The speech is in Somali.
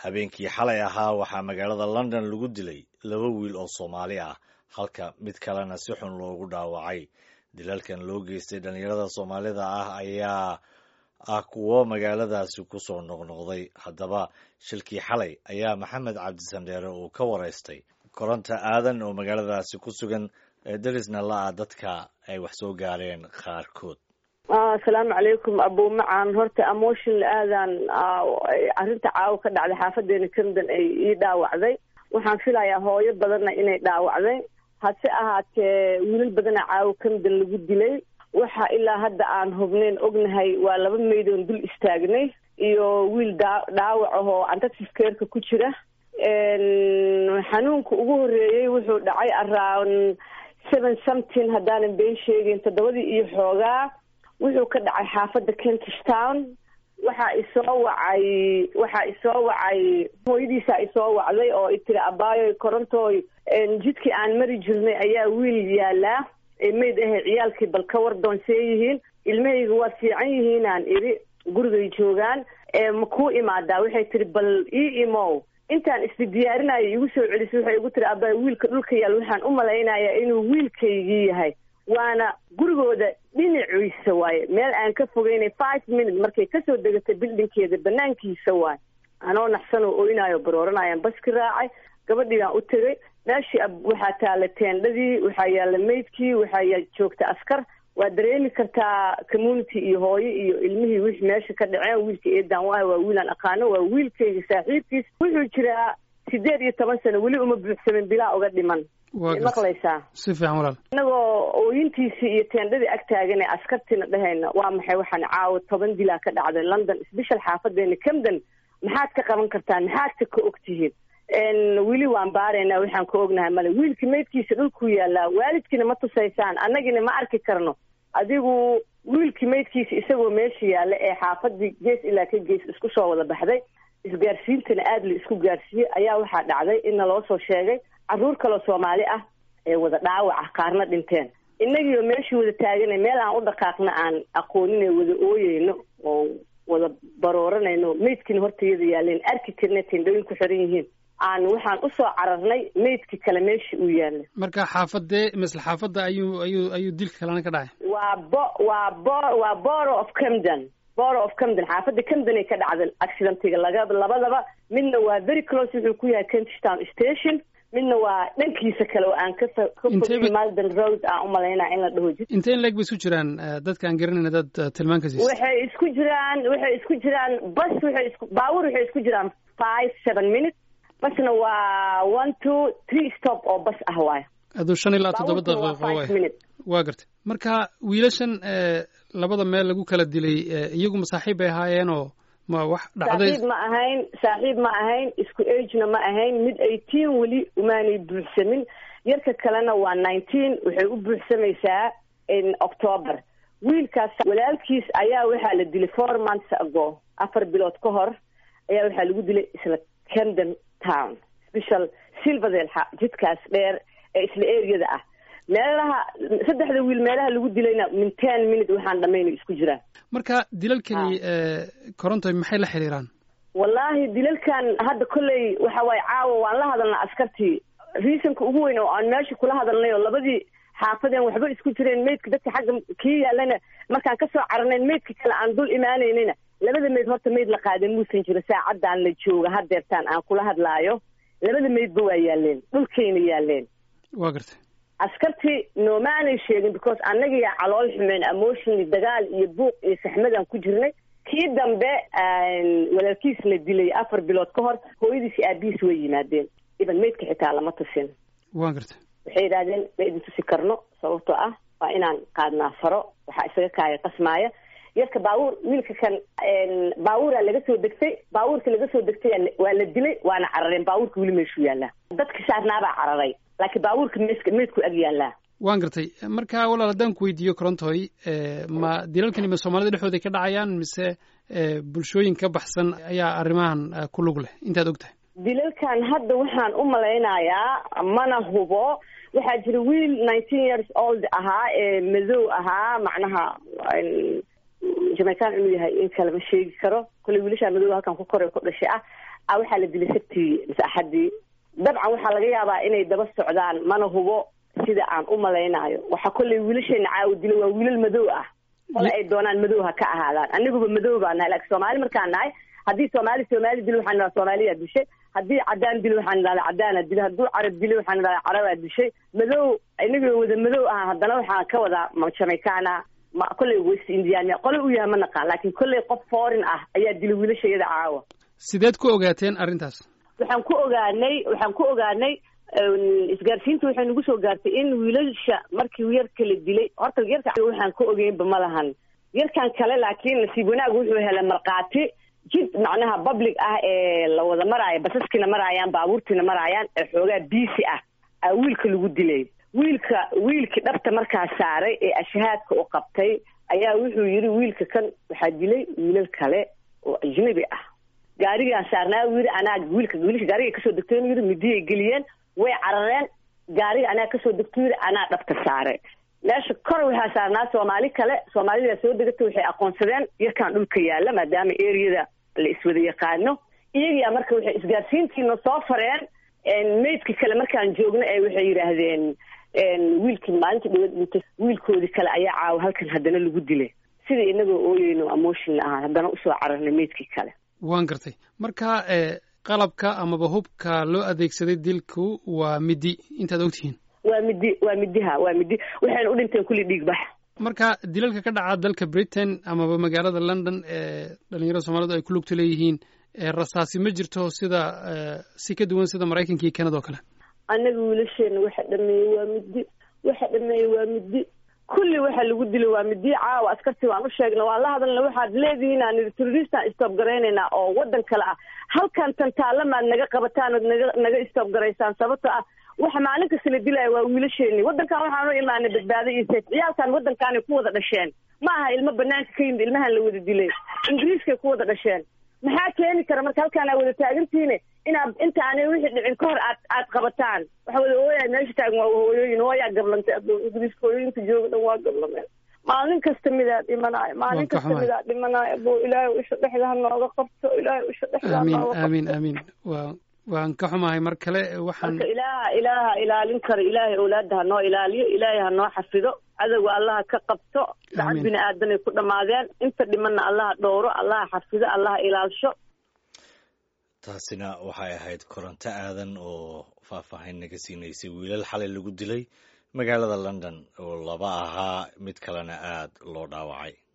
habeenkii xalay ahaa waxaa magaalada london lagu dilay laba wiil oo soomaali ah halka mid kalena si xun loogu dhaawacay dilalkan loo geystay dhallinyarada soomaalida ah ayaa ah kuwo magaaladaasi ku soo noqnoqday haddaba shilkii xalay ayaa maxamed cabdisandheere uu ka waraystay koronta aadan oo magaaladaasi ku sugan ee derisna la-a dadka ay wax soo gaareen qaarkood asalaamu calaykum abumacaan horta emotional aadan arrinta caawa ka dhacday xaafadeena camden ay ii dhaawacday waxaan filayaa hooyo badanna inay dhaawacday hase ahaatee wiilal badana caawa camden lagu dilay waxa ilaa hadda aan hubnayn ognahay waa laba maydoon dul istaagnay iyo wiil daa dhaawac ahoo antaxiskeerka ku jira xanuunka ugu horeeyey wuxuu dhacay around seven something haddaanan been sheegin toddobadii iyo xoogaa wuxuu ka dhacay xaafadda kentish town waxaa isoo wacay waxaa isoo wacay hooyadiisaa isoo wacday oo i tiri abaayoy korontooy jidkii aan mari jirnay ayaa wiil yaalaa mayd ahe ciyaalkii bal ka war doonsee yihiin ilmahayga waa fiican yihiinaan idhi gurigay joogaan ma kuu imaadaa waxay tiri bal ii imow intaan isdi diyaarinayo igu soo celisay waxay igu tiri abaa wiilka dhulka yaal waxaan u malaynayaa inuu wiilkaygii yahay waana gurigooda dhinaciisa waaye meel aan ka fogeynay five minute markay kasoo degatay bildinkeeda banaankiisa waaye anoo naxsan oo oynayo barooranayaan baski raacay gabadhii baan u tegay meeshii waxaa taala teendhadii waxaa yaalla maydkii waxaa joogta askar waa dareemi kartaa community iyo hooyo iyo ilmihii wixii meesha ka dhaceen wiilka eedan waayo waa wiilaan aqaano waa wiilkayga saaxiibkiis wuxuu jiraa sideed iyo toban sano weli uma buuxsamin bilaa uga dhiman maqlaysaa si fiican walaal inagoo ooyintiisii iyo teendhadii ag taagan ee askartiina dhehayna waa maxay waxaan caawa toban dilaa ka dhacday london sbeshal xaafadeena camden maxaad ka qaban kartaan maxaadka ka og tihiin weli waan baaraynaa waxaan ka ognahay male wiilka maydkiisa dhulkuu yaallaa waalidkiina ma tusaysaan annagina ma arki karno adigu wiilkii maydkiisa isagoo meesha yaalla ee xaafadii gees ilaa ka gees isku soo wada baxday isgaarsiintana aada la isku gaarsiiyey ayaa waxaa dhacday in naloo soo sheegay carruur kaloo soomaali ah ee wada dhaawac ah qaarna dhinteen innagiioo meeshii wada taagana meel aan u dhaqaaqna aan aqooninay wada ooyeyno oo wada barooranayno maydkiina hortayada yaaleen arki karna tendhooyin ku xiran yihiin aan waxaan usoo cararnay maydki kale meeshii uu yaalla marka xaafadee misle xaafadda ayuu ayuu ayuu dilka kalena ka dhacay waa bo waa bo waa boro of camden boro of camden xaafadda camden ay ka dhacda accidentiga laga labadaba midna waa very close wuxuu ku yahay kentish town station midna waa dhankiisa kale oo aan ka malden road aan umalaynaa in la dhaho jid intee in leeg bay isku jiraan dadka aan garanayna dad tilmaan ka siisa waxay isku jiraan waxay isku jiraan bas waxay isku baawur waxay isku jiraan five seven minutes basna waa one two three stop oo bas ah waay aduu shan ilaa toddoba daqiiqo waay waa gartay marka wiilashan labada meel lagu kala dilay iyagu masaaxiib bay ahaayeenoo ma wax dhacday saaxiib ma ahayn saaxiib ma ahayn isku agena ma ahayn mid eighteen weli umaanay buuxsamin yarka kalena waa nineteen waxay u buuxsamaysaa october wiilkaas walaalkiis ayaa waxaa la dilay four months ago afar bilood ka hor ayaa waxaa lagu dilay isla camden town special silverdale jidkaas dheer ee isla areada ah meelaha saddexda wiil meelaha lagu dilayna min ten minute waxaan dhamaynay isku jiraan marka dilalkani korontoy maxay la xiriiraan wallaahi dilalkan hadda kolley waxa waaye caawa waan la hadalnaa askartii reasonka ugu weyn oo aan meesha kula hadalnay oo labadii xaafadeen waxba isku jireen maydka dadka xagga kii yaalana markaan kasoo caranayn maydka kale aan dul imaanaynayna labada mayd horta mayd la qaadan muusan jiro saacadaan la jooga hadeertaan aan kula hadlaayo labada maydba waa yaaleen dhulkayna yaaleen waa gartay askartii noomaanay sheegin because annagiyaa calool xumeen emotionally dagaal iyo buuq iyo saxmadaan ku jirnay kii dambe walaalkiis la dilay afar bilood ka hor hooyadiis aabihiis way yimaadeen iban maydka xitaa lama tusin waa gartay waxay yidhahdeen ma idin tusi karno sababtoo ah waa inaan qaadnaa faro waxaa isaga kaaya qasmaaya yarka baabuur wiilka kan baabuuraa laga soo degtay baabuurka laga soo degtay waa la dilay waana carareen baabuurka weli meeshuu yaallaa dadka saarnaabaa cararay laakiin baabuurka meeska meedku ag yaallaa waan gartay marka walaal haddaan ku weydiiyo corontoy ma dilalkani ma soomaalida dhexdooda ka dhacayaan mise bulshooyin ka baxsan ayaa arrimahan ku lug leh intaad og tahay dilalkan hadda waxaan u malaynayaa mana hubo waxaa jira wiil nineteen years old ahaa ee madow ahaa macnaha jamaican inuu yahay in kale ma sheegi karo kolley wiilashaa madow halkan ku koray ku dhashay ah a waxaa la dilay sabtii mise axaddii dabcan waxaa laga yaabaa inay daba socdaan mana hubo sida aan u malaynayo waxaa kollay wiilasheena caawa dilay waa wiilal madow ah kole ay doonaan madow ha ka ahaadaan aniguba madow baa nahay laakiin soomaali markaan nahay haddii soomaali soomaali dilo waxaan idhaha soomaaliyaa dishay haddii cadaan dilo waxaan idhahdaa cadaana dilay hadduu carab dilo waxaan idhahdaa carabaa dishay madow inagoo wada madow ah haddana waxaan ka wadaa ma jamaicana ma kolley west indian qole u yahay ma naqaan laakiin kolley qof foreign ah ayaa dilay wiilashayada caawa sideed ku ogaateen arrintaas waxaan ku ogaanay waxaan ku ogaanay isgaarsiinta waxay nagu soo gaartay in wiilasha markii yarka la dilay horta yarka waxaan ka ogeynba ma lahan yarkan kale laakiin nasiib wanaag wuxuu helay markhaati jid macnaha public ah ee la wada maraayo basaskiina maraayaan baabuurtiina maraayaan ee xoogaa biisi ah aa wiilka lagu dilay wiilka wiilkii dhabta markaa saaray ee ashahaadka u qabtay ayaa wuxuu yidhi wiilka kan waxaa dilay wiilal kale oo ajnabi ah gaarigaan saarnaa yidhi anaa wiilka wiilka gaariga kasoo degtay yidhi midiyay geliyeen way carareen gaariga anaa kasoo degto yidhi anaa dhabta saaray meesha kor waxaa saarnaa soomaali kale soomaalidaa soo degatay waxay aqoonsadeen yarkaan dhulka yaalla maadaama eriyada la iswada yaqaano iyagiyaa marka waxay isgaarsiintiina soo fareen maydkii kale markaan joogno ee waxay yidhaahdeen wiilkii maalinta dhawad dhintay wiilkoodii kale ayaa caawa halkan haddana lagu dilay sida inagoo ooyeyno emotion ahaan haddana usoo cararnay maydkii kale waan gartay marka qalabka amaba hubka loo adeegsaday dilku waa midi intaad ogtihiin waa midi waa midiha waa midi waxayna u dhinteen kulli dhiigbax marka dilalka ka dhaca dalka britain amaba magaalada london ee dhalinyarada soomaalidu ay ku lugta leeyihiin rasaasi ma jirto sida si ka duwan sida maraykanka iyo kanada oo kale annaga wiilasheena waxa dhameeyey waa midi waxa dhameeyey waa midi kulli waxa lagu dilay waa midi caawa askartii waan u sheegna waan la hadalna waxaad leedihiin aan idhi terroristaan stoob garaynaynaa oo waddan kale ah halkan tantaalamaad naga qabataan ood naga naga stoob garaysaan sababto ah waxa maalin kasta la dilaya waa wiilasheeni waddankan waxaan u imaanay badbaado iyo sayf ciyaalkan waddankaanay ku wada dhasheen ma aha ilmo banaanka ka yimid ilmahan la wada dilay ingiriiskay ku wada dhasheen maxaa keeni kara marka halkaan aa wada taagantiine inaad inta aanay wixii dhicin ka hor aad aad qabataan waxa wada ooyaa meesha taagan waa hooyooyin hooyaa gablantay adoo ingiriiska hooyooyinka jooga dhan waa gablameen maalin kasta midaa dhimanaayo maalin kasta midaa dhimanaayo abo ilaahay isha dhexda ha nooga qabto ilaahay isha dhexda ha amiin nooga qabto amiin amiin waa waan ka xumahay mar kale waxaan marka ilaaha ilaaha ilaalin kara ilaahay owlaada ha noo ilaaliyo ilaahay ha noo xafido cadowga allaha ka qabto dacad Amiin. bini aadanay ku dhammaadeen inta dhimanna allaha dhowro allaha xafido allaha ilaalsho taasina waxay ahayd koronto aadan oo faahfaahin naga siinaysay wiilal xalay lagu dilay magaalada london oo laba ahaa mid kalena aad loo dhaawacay